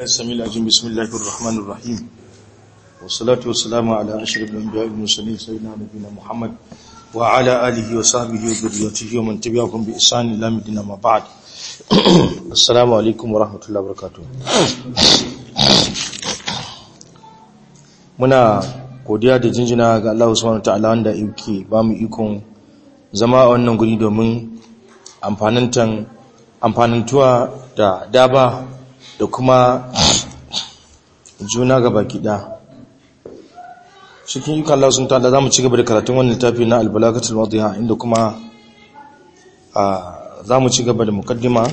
السميع العليم بسم الله الرحمن الرحيم والصلاة والسلام على أشرف الأنبياء والمرسلين سيدنا نبينا محمد وعلى آله وصحبه وذريته ومن تبعهم بإحسان إلى مدينة ما بعد السلام عليكم ورحمة الله وبركاته muna godiya da jinjina ga Allah subhanahu wataala wanda yake ba mu ikon zama a wannan guri domin amfanantan amfanantuwa da daba da kuma juna ga baki ɗaya cikin yukan Allah sun tada za mu ci gaba da karatun wannan littafi na albalagatul wadiha inda kuma za mu ci gaba da mukaddima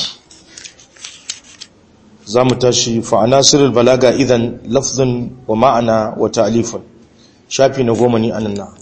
za mu tashi fa'ana sirrul balaga idan lafzun wa ma'ana wa ta'alifun shafi na goma ni anan na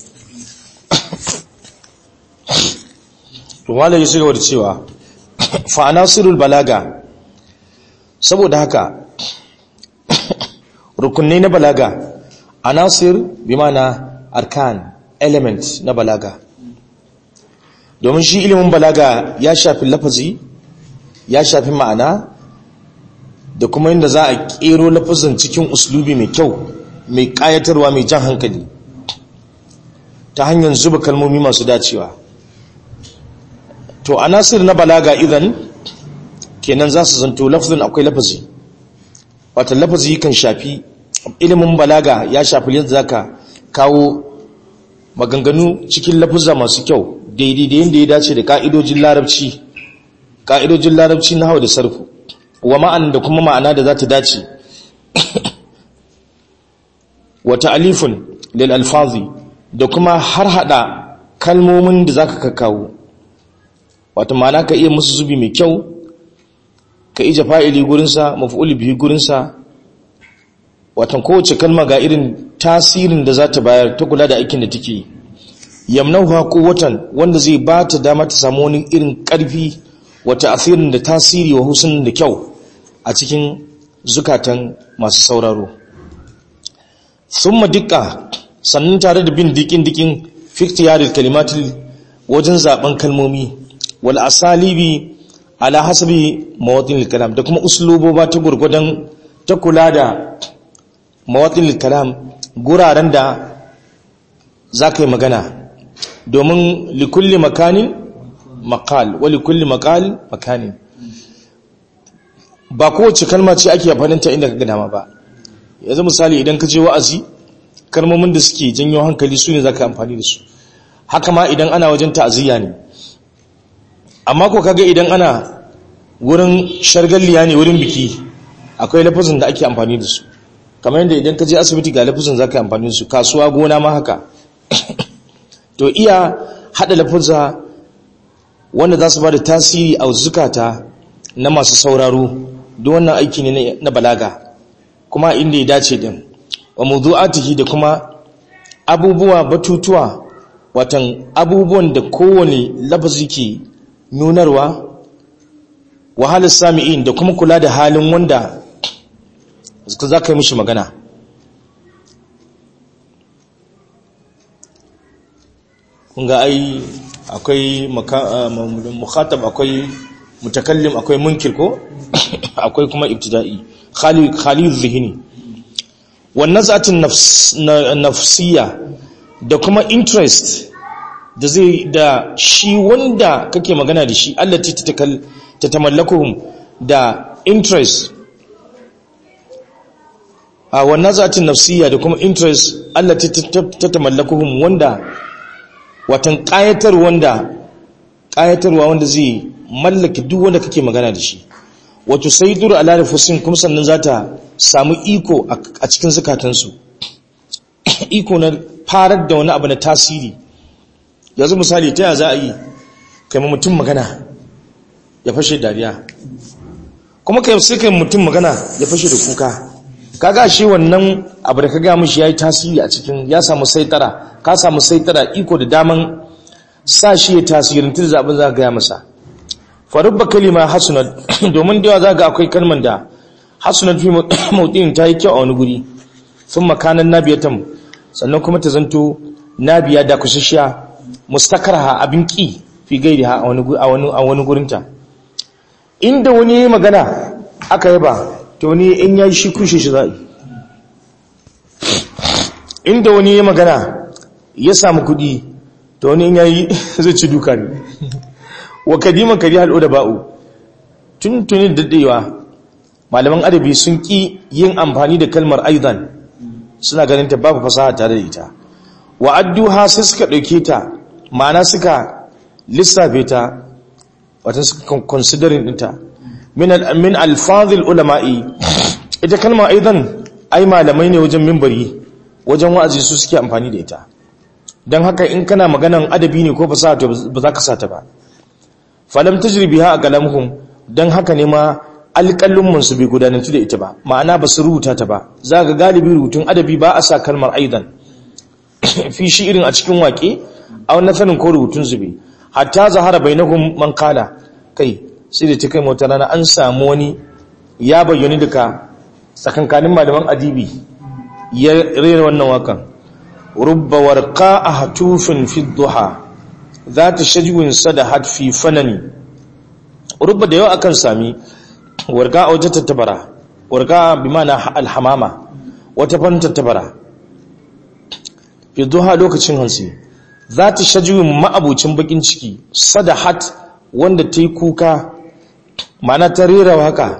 rumala ya shiga da cewa fa'ana sirrul balaga saboda haka rukunai na balaga anasir bi mana arkan element na balaga domin shi ilimin balaga ya shafi lafazi ya shafi ma'ana da kuma inda za a kero lafazin cikin uslubi mai kyau mai kayatarwa mai jan hankali ta hanyar zuba kalmomi masu dacewa to anasir na balaga idan kenan za su zanto lafazin akwai lafazi wata lafazi kan shafi ilimin balaga ya shafi yadda za ka kawo maganganu cikin lafuzza masu kyau daidai da yadda ya dace da ka'idojin larabci ka'idojin larabci na hau da sarfu wa ma'an da kuma ma'ana da za ta dace wata alifun lil alfazi da kuma har hada kalmomin da za ka kawo wata ma'ana ka iya musu zubi mai kyau ka ije fa'ili gurinsa maf'ul bihi gurinsa watan kowace kalma ga irin tasirin da za ta bayar ta kula da aikin da take yamnauha quwwatan wanda zai ba ta dama ta samu wani irin karfi wata asirin da tasiri wa husnin da kyau a cikin zukatan masu sauraro thumma dikka sannan tare da bin dikin dikin fiktiyaril kalimatil wajen zaben kalmomi wal asalibi ala hasabi mawatin kalam da kuma usluboba ta gurgudan ta kula da mawatin kalam guraren da za ka yi magana domin likulli makanin makal wa likulli makal makanin ba kowace kalma ce ake yafaninta inda ka gama ba yanzu misali idan ka je wa'azi kalmomin da suke janyo hankali su ne za ka amfani da su haka ma idan ana wajen ta'aziyya ne amma ko kaga idan ana wurin shargalliya ne wurin biki akwai lafazin da ake amfani da su kamar yadda idan ka je asibiti ga lafazin za ka amfani da su kasuwa gona ma haka to iya haɗa lafaza wanda za su ba da tasiri a zukata na masu sauraro duk wannan aiki ne na balaga kuma inda ya dace din wa mawdu'atihi da kuma abubuwa batutuwa watan abubuwan da kowane lafazi ke nunarwa wahalar sami'in da kuma kula da halin wanda za ka yi mishi magana kunga ai akwai mukhatab akwai mutakallim akwai munkir ko akwai kuma ibtida'i khalid zihini wannan zatin nafsiya da kuma interest da zai da shi wanda kake magana da shi allati ta tamallakuhum da interest a wannan zatin nafsiya da kuma interest allati ta tamallakuhum wanda watan kayatar wanda kayatarwa wanda zai mallaki duk wanda kake magana da shi wato sayyidur ala nufusin kuma sannan zata samu iko a cikin zakatansu iko na farar da wani abu na tasiri yanzu misali ta za a yi kai mutum magana ya fashe dariya kuma kai sai kai mutum magana ya fashe da kuka kaga shi wannan abu da ka ga mishi yayi tasiri a cikin ya samu saitara ka samu saitara iko da daman sa shi ya tasirin tun zaɓin za ka gaya masa farubba kalima hasunat domin da yawa za ga akwai kalman da hasunat fi mautin ta yi kyau a wani guri sun makanan nabiyatan sannan kuma ta zanto nabiya da kushashiya mustakarha abin ki fi gairi a wani gurinta inda wani magana aka yaba to ni in ya shi kushe shi za'i inda wani ya magana ya samu kudi to wani in ya yi zai ci duka ne wa kadiman kari hal'o da ba'u tun tunin daɗewa malaman adabi sun ƙi yin amfani da kalmar aidan suna ganin ta babu fasaha tare da ita wa adduha sai suka ɗauke ta ma'ana suka lissafe ta wata suka considering ɗinta min alfazil ulama'i ita kalmar aidan ai malamai ne wajen mimbari wajen wa'azi su suke amfani da ita don haka in kana maganan adabi ne ko fasaha to ba za ka sata ba falam tajribiha a kalamuhum don haka ne ma alƙalin su bai gudanantu da ita ba ma'ana ba su rubuta ta ba za ga galibi rubutun adabi ba a sa kalmar aidan fi shi irin a cikin waƙe a wani sanin ko rubutun zube hatta zahara bainahum man kala kai sai da ta kai wata rana an samu wani ya bayyana duka tsakankanin malaman adibi ya rera wannan wakan rubba warqa ahtufin fi duha zata shajwin sadahat fi fanani rubba da yau akan sami warqa a wata tattabara warqa bi mana alhamama wata fan tattabara fi duha lokacin hansi zata shajwin ma'abucin bakin ciki sadahat wanda ta yi kuka mana ta rera haka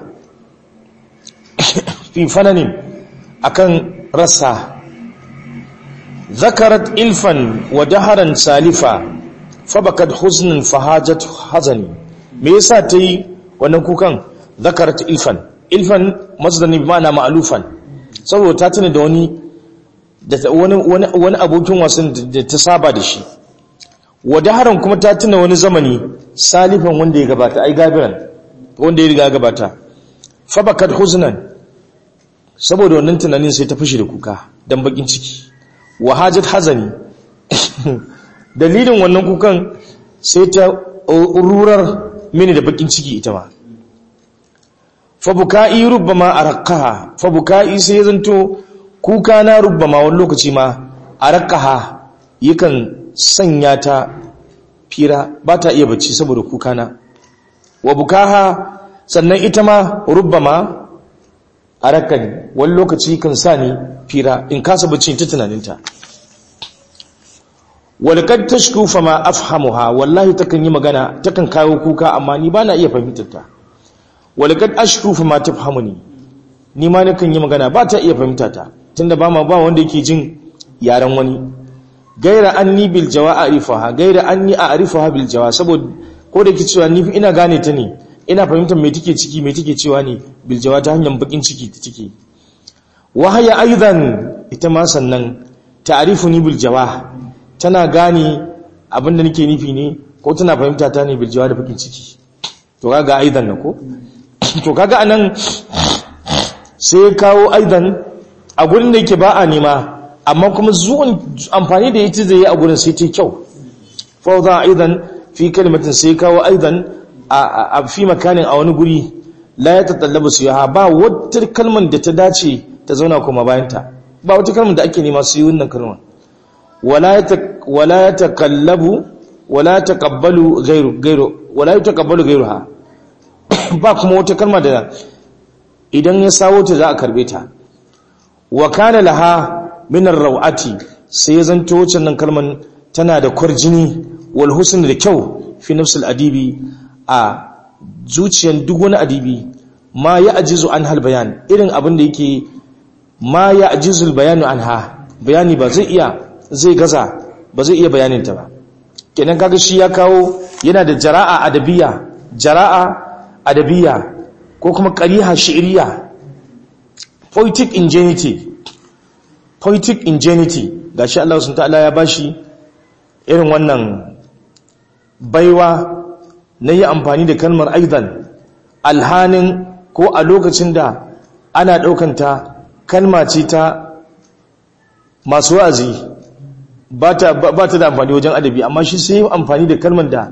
fi fananin akan rasa zakarat ilfan wa daharan salifa fabakat huznin fahajat hazani me yasa ta yi wannan kukan zakarat ilfan ilfan masdani bi ma'ana ma'alufan saboda ta tuna da wani wani wani abokin wasan da ta saba da shi wa daharan kuma ta tuna wani zamani salifan wanda ya gabata ai gabiran wanda ya riga gabata fabakat huznan saboda wannan tunanin sai ta fushi da kuka dan bakin ciki wa hajat hazani dalilin wannan kukan sai ta rurar mini da bakin ciki ita ma fabuka'i rubbama araqaha fabuka'i sai zanto kuka na rubbama wani lokaci ma araqaha yakan sanya ta fira ba ta iya bacci saboda kuka na wa bukaha sannan ita ma rubbama arakani wani lokaci kan sa ni fira in kasa bacci ta tunaninta walƙad tashku fa ma afhamuha wallahi takan yi magana takan kawo kuka amma ni bana iya fahimtar ta walƙad ashku fa ma tafhamuni ni ma nakan yi magana ba ta iya fahimta ta tunda ba ma ba wanda yake jin yaren wani gaira anni bil jawa a'rifaha gaira anni a'rifaha bil jawa saboda ko da ke cewa ni ina gane ta ne ina fahimtar me take ciki me take cewa ne bil jawa ta hanyar bakin ciki ta take wahaya aidan ita ma sannan ta'rifuni bil jawa tana gane abinda nake nufi ne ko tana fahimta ta ne bil jawa da bakin ciki to kaga aidan na ko to kaga anan sai ya kawo aidan a gurin da yake ba a nema amma kuma zuwan amfani da ita zai yi a gurin sai ta kyau fa za aidan fi kalimatin sai kawo aidan a fi makanin a wani guri la ya tattallaba su yaha ba wata kalmar da ta dace ta zauna kuma bayanta ba wata kalmar da ake nema su yi wannan kalmar wala ya takallabu wala ya takabbalu gairu gairu wala ya takabbalu gairu ha ba kuma wata kalmar da idan ya sawo ta za a karbe ta wa kana laha min ar-rawati sai ya zanto wacce nan kalmar tana da kwarjini wal husn da kyau fi nafsul adibi a zuciyan duk wani adibi ma ya ajizu an hal bayan irin abin da yake ma ya ajizu bayanu an ha bayani ba zai iya zai gaza ba zai iya bayaninta ba kenan kaga shi ya kawo yana da jara'a adabiya jara'a adabiya ko kuma qariha shi'riya poetic ingenuity poetic ingenuity gashi Allah subhanahu ta'ala ya bashi irin wannan baiwa na yi amfani da kalmar aidan alhanin ko a lokacin da ana ɗaukanta kalma ce ta masu wa'azi ba ta da amfani wajen adabi amma shi sai yi amfani da kalmar da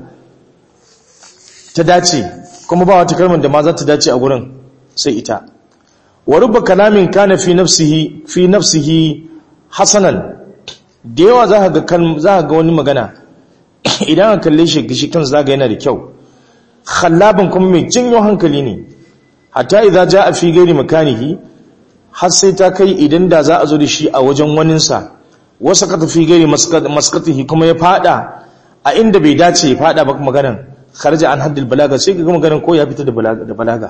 ta dace kuma ba wata kalmar da ma za ta dace a gurin sai ita wa rubba kalamin kana fi nafsihi fi nafsihi hasanan da yawa za ka ga wani magana idan ka kalle shi gishi kan zaga yana da kyau khallaban kuma mai janyo hankali ne hatta idza jaa fi ghairi makanihi har sai ta kai idan da za a zo da shi a wajen waninsa wasu ka tafi ghairi maskatihi kuma ya fada a inda bai dace ya fada ba maganan kharaja an haddil balaga sai ga maganan ko ya fita da balaga da balaga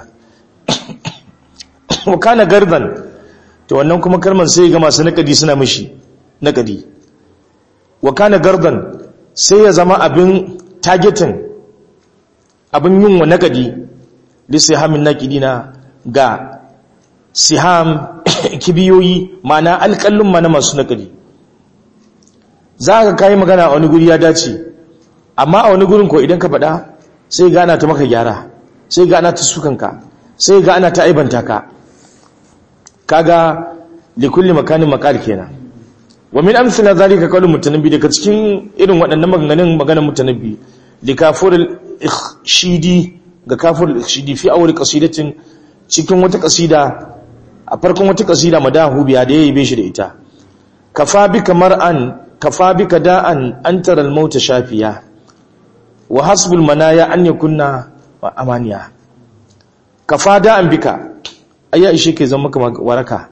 wa kana gardan to wannan kuma kalman sai ga masu nakadi suna mishi nakadi wa kana gardan sai ya zama abin targeting abin yin wa nakadi li sihamin nakidina ga siham kibiyoyi mana alƙallun mana masu nakadi za ka kayi magana a wani guri ya dace amma a wani gurin ko idan ka faɗa sai ga ana ta maka gyara sai ga ana ta sukanka sai ga ana ta aibanta ka kaga likulli makanin makar kenan wa min amsila zalika qawlu mutanabbi daga cikin irin waɗannan maganganun maganar mutanabbi likafurul ikhshidi ga kafurul ikhshidi fi awwal qasidatin cikin wata qasida a farkon wata qasida madahu biya da yayi shi da ita kafa bika mar'an kafa bika da'an antara al-maut shafiya wa hasbul manaya an yakunna wa amaniya kafa da'an bika ayya ishe ke zama maka waraka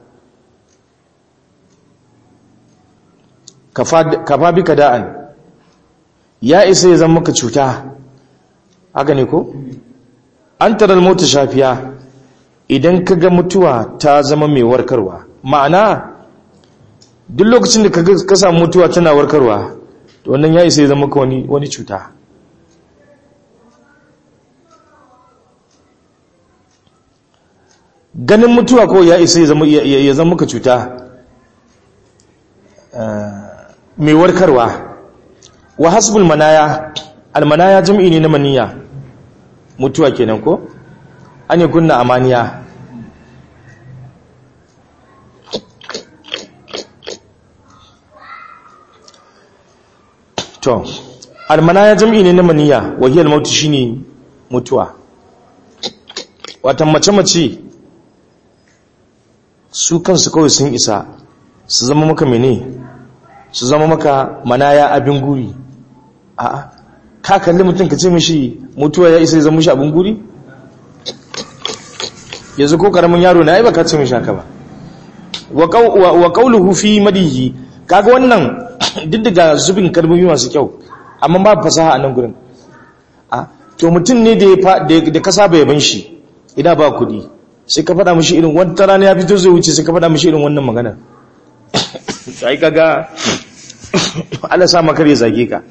kafa bika da'an ya isa ya zama maka cuta haka ne ko an tarar mota shafiya idan ka ga mutuwa ta zama mai warkarwa ma'ana duk lokacin da ka samu mutuwa tana warkarwa to wannan ya isa ya zama maka wani cuta ganin mutuwa ko ya isa ya zama maka cuta mai warkarwa wa hasbul manaya almanaya jam'i ne na maniya mutuwa kenan ko an yi kunna amaniya to almanaya jam'i ne na maniya wahiyar mautu shine mutuwa watan mace-mace su kansu kawai sun isa su zama maka mene su zama maka manaya abin guri a'a ka kalli mutum ka ce mishi mutuwa ya isa ya zama mishi abin guri yanzu ko karamin yaro na ai baka ce mishi haka ba wa qawluhu fi madihi kaga wannan diddiga zubin kalmomi masu kyau amma ba fasaha a nan gurin a to mutum ne da da ka saba yaban shi ina ba kuɗi sai ka faɗa mishi irin wata rana ya fito zai wuce sai ka faɗa mishi irin wannan magana sai kaga Allah sa makar ya zage ka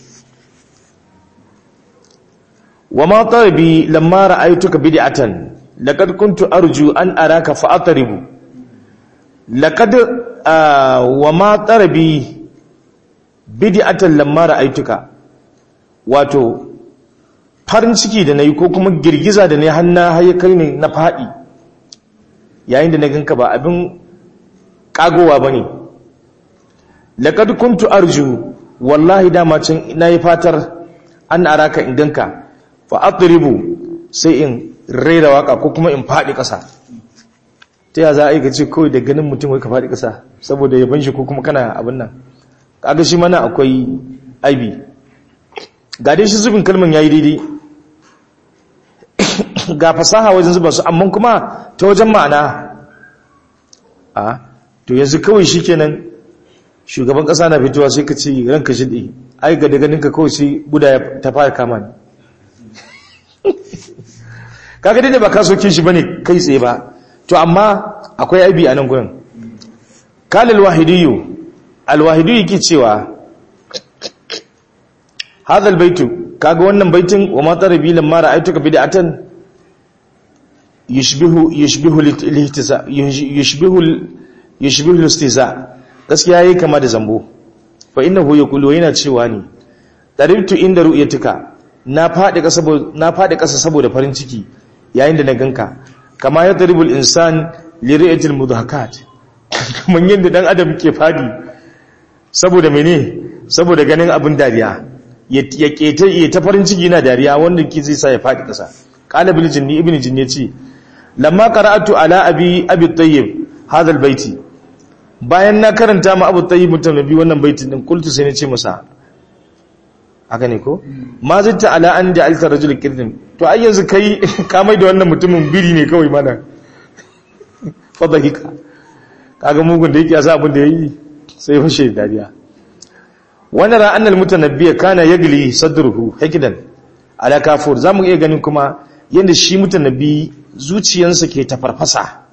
wa ma tarabi lamma ra'aytuka bid'atan laqad kuntu arju an araka fa atribu laqad wa ma tarabi bid'atan lamma ra'aytuka wato farin ciki da nayi ko kuma girgiza da nayi hanna haye kai ne na fadi yayin da na ganka ba abin kagowa bane laqad kuntu arju wallahi dama can nayi fatar an araka in ganka fa atribu sai in raira waka ko kuma in fadi kasa ta ya za a yi gace kawai da ganin mutum wai ka fadi kasa saboda ya banshi ko kuma kana abin nan kaga shi mana akwai aibi ga dai shi zubin kalman yayi daidai ga fasaha wajen zuba su amma kuma ta wajen ma'ana a to yanzu kawai shikenan shugaban kasa na fitowa sai ka ce ranka shi ai ga daga ninka kawai sai buda ta fara kama ni kaga dai ba ka soke shi bane kai tsaye ba to amma akwai aibi a nan gurin kalal wahidiyu alwahidiyu yake cewa hadal baitu kaga wannan baitin wa ma tarabi lamma ra'aytuka bid'atan yushbihu yushbihu al-ihtiza yushbihu yushbihu al-istiza gaskiya yayi kama da zambo fa innahu yaqulu yana cewa ni taribtu inda ru'yatika na faɗi ƙasa saboda farin ciki yayin da na ganka kama ya taribul insan liriyatul mudhakat kamar yadda dan adam ke fadi saboda mene saboda ganin abin dariya ya keta ya ta farin ciki na dariya wanda ke zai sa ya faɗi ƙasa qala bil jinni ibnu jinni ce lamma qara'atu ala abi abi tayyib hadha baiti bayan na karanta ma abu tayyib mutum nabi wannan baitin din kultu sai na ce masa haka ne ko ma zitta ala an ja'alta rajul kirdin to ai yanzu kai ka mai da wannan mutumin biri ne kawai mana fadahika kaga mugun da yake yasa abin da yayi sai fashe dariya wannan ra annal mutanabbi kana yagli sadruhu hikidan ala kafur zamu iya ganin kuma yanda shi mutanabbi zuciyansa ke tafarfasa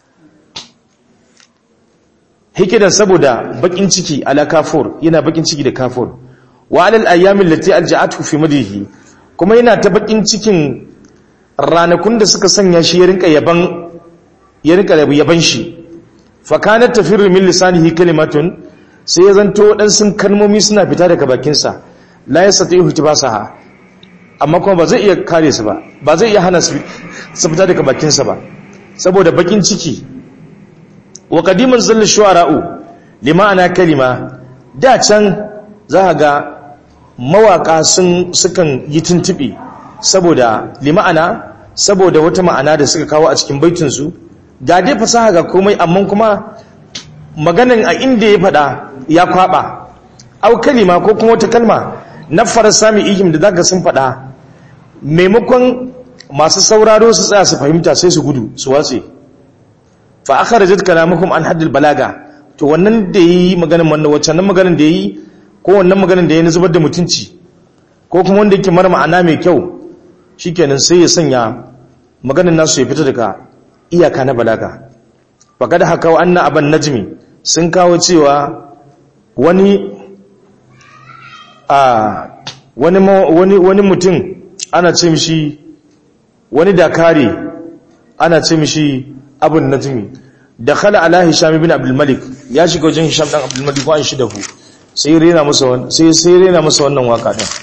hikidan saboda bakin ciki ala kafur yana bakin ciki da kafur wa alal ayyamin lati alja'atu fi madihi kuma yana ta bakin cikin ranakun da suka sanya shi ya rinka yaban ya rinka yaban shi fa kanat tafirru min lisanihi kalimatun sai ya zanto dan sun kalmomi suna fita daga bakin sa la yastati'u tibasaha amma kuma ba zai iya kare su ba ba zai iya hana su su fita daga bakin sa ba saboda bakin ciki wa qadiman zallu shu'ara'u lima'ana kalima da can za ga mawaka sun sukan yi tuntuɓe saboda lima'ana saboda wata ma'ana da suka kawo a cikin baitinsu ga dai fasaha ga komai amma kuma maganin a inda ya faɗa ya kwaɓa au kalima ko kuma wata kalma na sami ihim da zaka sun faɗa maimakon masu sauraro su tsaya su fahimta sai su gudu su watse fa akhrajat kalamukum an haddil balaga to wannan da yi maganin wannan wacce nan maganin da yi ko wannan maganin da ya zubar da mutunci ko kuma wanda yake mara ma'ana mai kyau shikenan sai ya sanya maganin nasu ya fita daga iyaka na balaga faqad haka wa anna aban najmi sun kawo cewa wani a wani wani wani mutum ana ce mishi wani dakari ana ce mishi abun najmi dakhala ala hisham ibn abdul malik ya shiga wajen hisham dan abdul malik ko an shi dafu sai rena masa wannan sai sai rena masa wannan waka din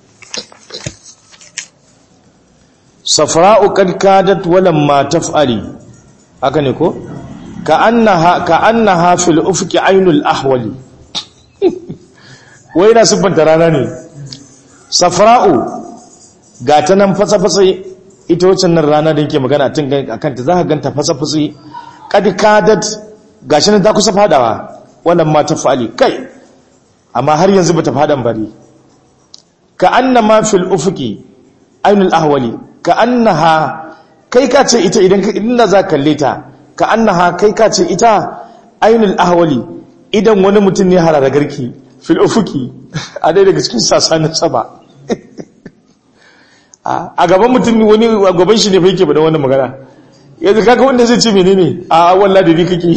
safra'u kad kadat walamma taf'ali haka ne ko ka annaha ka annaha fil ufqi aynul ahwali wai na subanta rana ne safra'u ga ta nan fasa-fasa ita wacce nan rana da yake magana tun akan ta za ka ganta fasa-fasa kad kadat gashi nan ta kusa fadawa walamma taf'ali kai amma har yanzu bata fadan bari ka annama fil ufqi ainul ahwali ka annaha kai ka ce ita idan inda za kalle ta ka annaha kai ka ce ita ainul ahwali idan wani mutum ne harara garki fil ufqi a dai daga cikin sasanin sama a gaban mutum wani a gaban shi ne fa yake bada wannan magana yanzu kaga wanda zai ce menene a wallahi da ni kake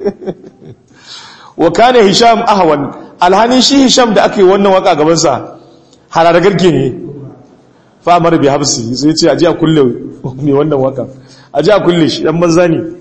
wa kana hisham ahwan alhanin shi hisham da aka yi wannan waka gabansa harara garke ne famar bi habsi sai ce aji a kulle mai wannan waka aji a kulle shi dan banza ne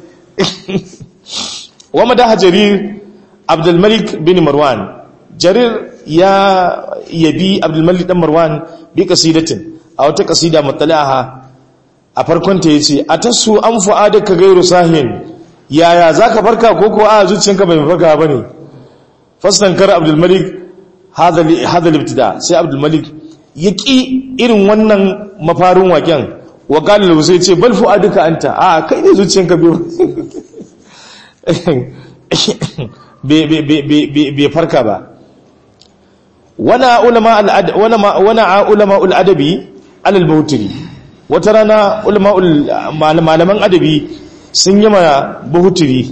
wa madaha jarir abdulmalik bin marwan jarir ya yabi abdulmalik dan marwan bi kasidatin a wata kasida mutala'aha a farkon ta yace atasu an fu'adaka gairu sahin yaya zaka farka ko ko a zuciyanka bai farka bane fastankar abdulmalik hadha libtida sai abdulmalik ya ƙi irin wannan mafarin waken wa ƙalilu sai ce bal fu'aduka anta a kai ne zuciyanka bai farka ba wana ulama ul'adabi alal bautiri wata rana malaman adabi sun yi ma bautiri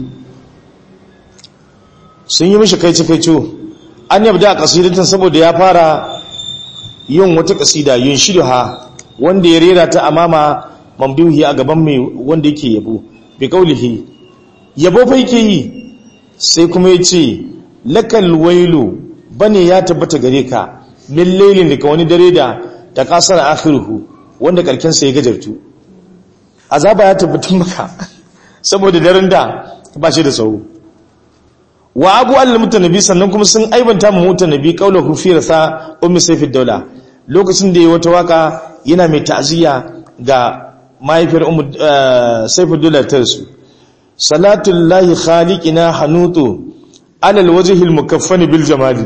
sun yi mishi kaice-kaice an yabda a ƙasidatin saboda ya fara yin wata ƙasida yin ha wanda ya rera ta amama mamduhi a gaban mai wanda yake yabo bi kaulihi yabo fa yake yi sai kuma ya ce lakal wailu bane ya tabbata gare ka min lailin daga wani dare da ta kasar akhiruhu wanda karken sa ya gajartu azaba ya tabbatar maka saboda daren da ba shi da tsawo wa abu allal mutanabi sannan kuma sun aibanta mu mutanabi qaulahu fi rasa ummi sayfid daula lokacin da yayi wata waka yana mai ta'ziya ga mahaifiyar ummu sayfid daula ta su salatul lahi khaliqina hanutu ala alwajhi almukaffan bil jamali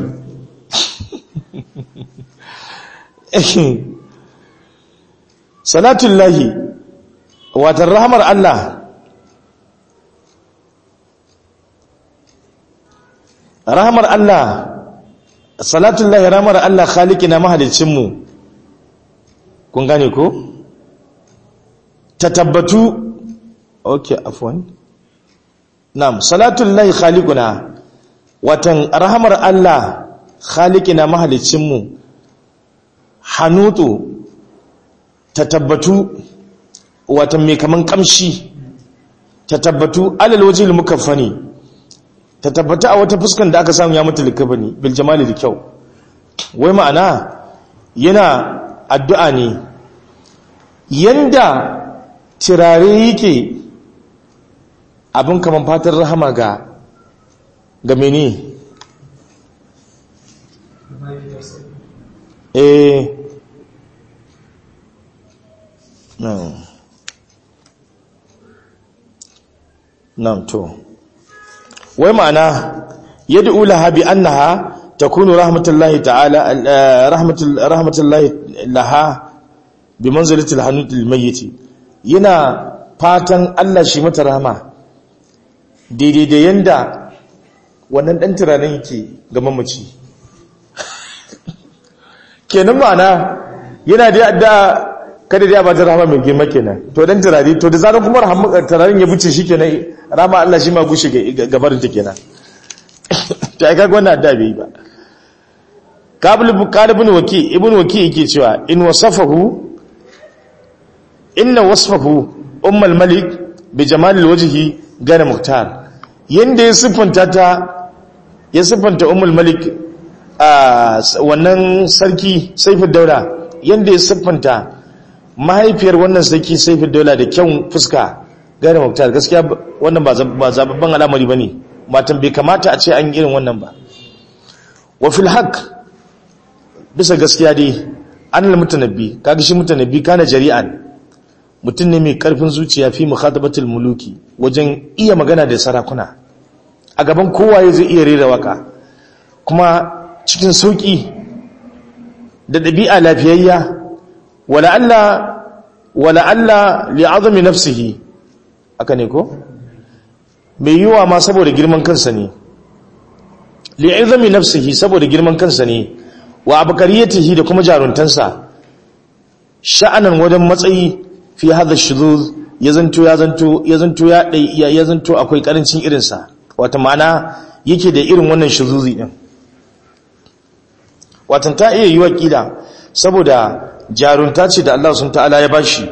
salatul lahi watan rahmar Allah rahamar Allah salatun lahi ramar Allah khaliki na mahalicinmu kun gane ko ta tabbatu ok afwan na'am salatun lahi khalikuna watan rahamar Allah khaliki na mahalicinmu hanutu ta tabbatu watan mai kaman kamshi ta tabbatu alal wajil mukaffani ta tabbata a wata fuskan da aka samu ya mutu likabani bil jamali da kyau wai ma'ana yana addu'a ne yanda tirare yake abin kaman fatan rahama ga ga mene eh no no to wai ma'ana yad'u laha bi annaha takunu rahmatullahi ta'ala rahmatullahi laha bi manzilati al-hanut al-mayyit yana fatan Allah shi mata rahama daidai da yanda wannan dan tiranin yake ga mamaci kenan ma'ana yana da adda kada dai ba ta rahama mai girma kenan to dan turare to da zaran kuma turarin ya buce shi kenan rama Allah shi ma gushe gabarin ta kenan to ai kaga wannan adda bai ba qabl qalibun waki ibn waki yake cewa in wasafahu inna wasfahu ummul malik bi jamalil wajhi gana muhtar yanda ya siffanta ta ya siffanta ummul malik a wannan sarki saifin daura yanda ya siffanta mahaifiyar wannan sarki saifin daula da kyan fuska gane muktar gaskiya wannan ba zababban al'amari ba ne matan bai kamata a ce an irin wannan ba wa fil haq bisa gaskiya dai an al mutanabbi kaga shi mutanabbi kana jari'an mutum ne mai karfin zuciya fi mukhatabatul muluki wajen iya magana da sarakuna a gaban kowa zai iya rera waka kuma cikin sauki da ɗabi'a lafiyayya wala'alla wala'alla li'azami nafsihi aka ne ko mai yiwa ma saboda girman kansa ne li'azami nafsihi saboda girman kansa ne wa abakariyatihi da kuma jaruntansa sha'anan wajen matsayi fi hadha shuzuz ya zanto ya zanto ya zanto ya ya zanto akwai karancin irinsa wata ma'ana yake da irin wannan shuzuzi din watan ta iya yi wakila saboda jarunta ce da Allah sun ta'ala ya bashi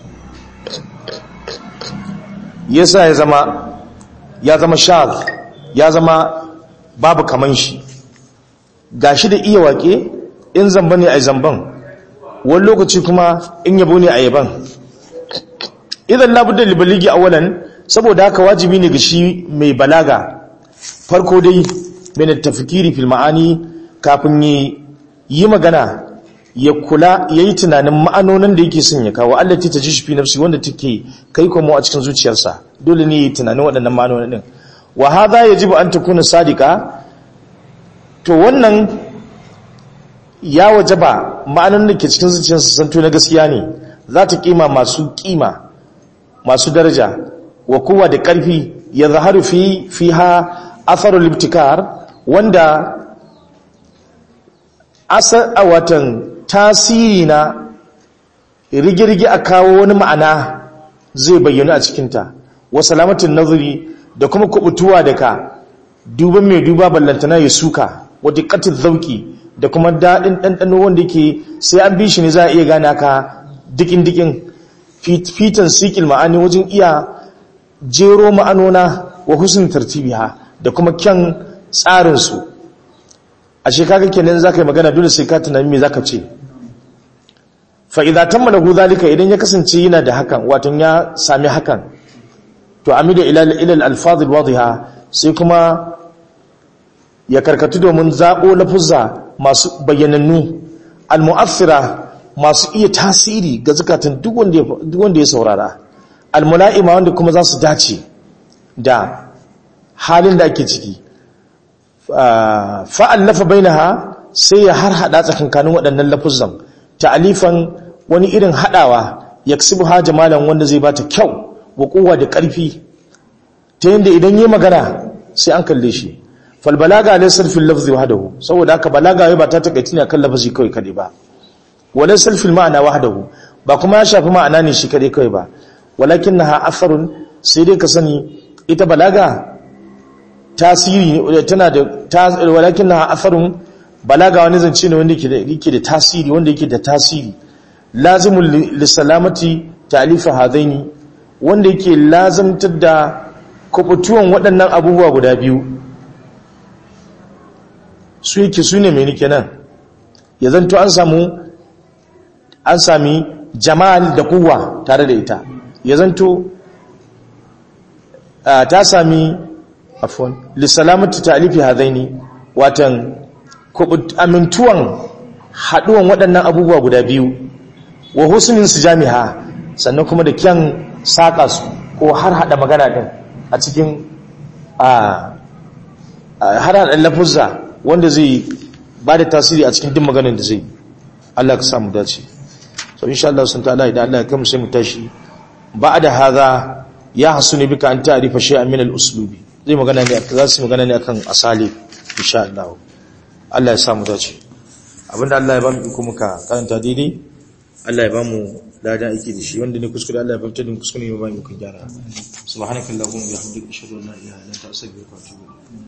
yasa ya zama ya zama shaz ya zama babu kaman shi gashi da iya wake in zamba ne a zamban wani lokaci kuma in yabo ne a yaban idan labudda libaligi awalan saboda haka wajibi ne ga shi mai balaga farko dai mai tafkiri fil ma'ani kafin yi magana ya kula ya yi tunanin ma'anonin da yake son ya kawo Allah ta ji shi fi nafsi wanda take kai komo a cikin zuciyarsa dole ne ya yi tunanin waɗannan ma'anonin ɗin wa hadha yajibu an takuna sadika to wannan ya wajaba ma'anonin da ke cikin zuciyarsa santo na gaskiya ne za ta kima masu kima masu daraja wa kowa da ƙarfi ya zaharu fi fiha atharul ibtikar wanda asar a watan tasiri na rigirgi a kawo wani ma'ana zai bayyana a cikinta wa salamatin nazari da kuma kubutuwa daga duban mai duba ballantana ya suka wadda katin zauki da kuma daɗin ɗanɗano wanda ke sai an bi shi ne za a iya gane ka dikin-dikin fitan sikil ma'ani wajen iya jero ma'anona wa husn tartibiha da kuma kyan tsarinsu a shekaga kenan za ka yi magana dole sai ka tunani me za ka ce fa'iza ta malagu zalika idan ya kasance yana da hakan watan ya sami hakan to amido ilal alfazil wadiha sai kuma ya karkatu domin zaɓo lafuzza masu bayyanannu almu'assira masu iya tasiri ga zukatan duk wanda ya saurara almula'ima wanda kuma za su dace da halin da ake ciki fa'allafa bainaha sai ya har hada tsakankanin waɗannan lafuzzan ta'alifan wani irin hadawa yaksibu ha jamalan wanda zai bata kyau wa kowa da ƙarfi ta yadda idan yi magana sai an kalle shi fal balaga laysa fil lafzi wahdahu saboda haka balaga wai ba ta takaici ne akan lafazi kawai kadai ba wala fil ma'ana wahdahu ba kuma ya shafi ma'ana ne shi kadai kawai ba walakinnaha atharun sai dai ka sani ita balaga tasiri tana da walakinnaha atharun balaga wani zance ne wanda yake da tasiri wanda yake da tasiri lazimul lisalamati ta'lifa hadaini wanda yake lazimtar da kubutuwan waɗannan abubuwa guda biyu su yake su ne mai nike nan ya zanto an samu an sami jamal da kuwa tare da ita ya zanto ta sami afon lissalamatu ta'alifi hadaini watan amintuwan haɗuwan waɗannan abubuwa guda biyu wa husnin su jami'a sannan kuma da kyan saƙa su ko har haɗa magana ɗin a cikin har haɗa lafuzza wanda zai ba da tasiri a cikin duk maganin da zai Allah ka samu dace so insha Allah sun ta'ala idan Allah ya kai mu sai mu tashi ba'da hadha ya hasuni bika an ta'rifa shay'an min al-uslubi zai magana ne za su magana ne akan asali insha Allah Allah ya samu dace abinda Allah ya ba mu iko muka karanta daidai Allah ya ba mu ladan aiki da shi wanda ne kuskure Allah ya fahimta din kuskure ne ba mu kun gyara subhanakallahumma wa bihamdika ashhadu an la ilaha illa anta astaghfiruka wa atubu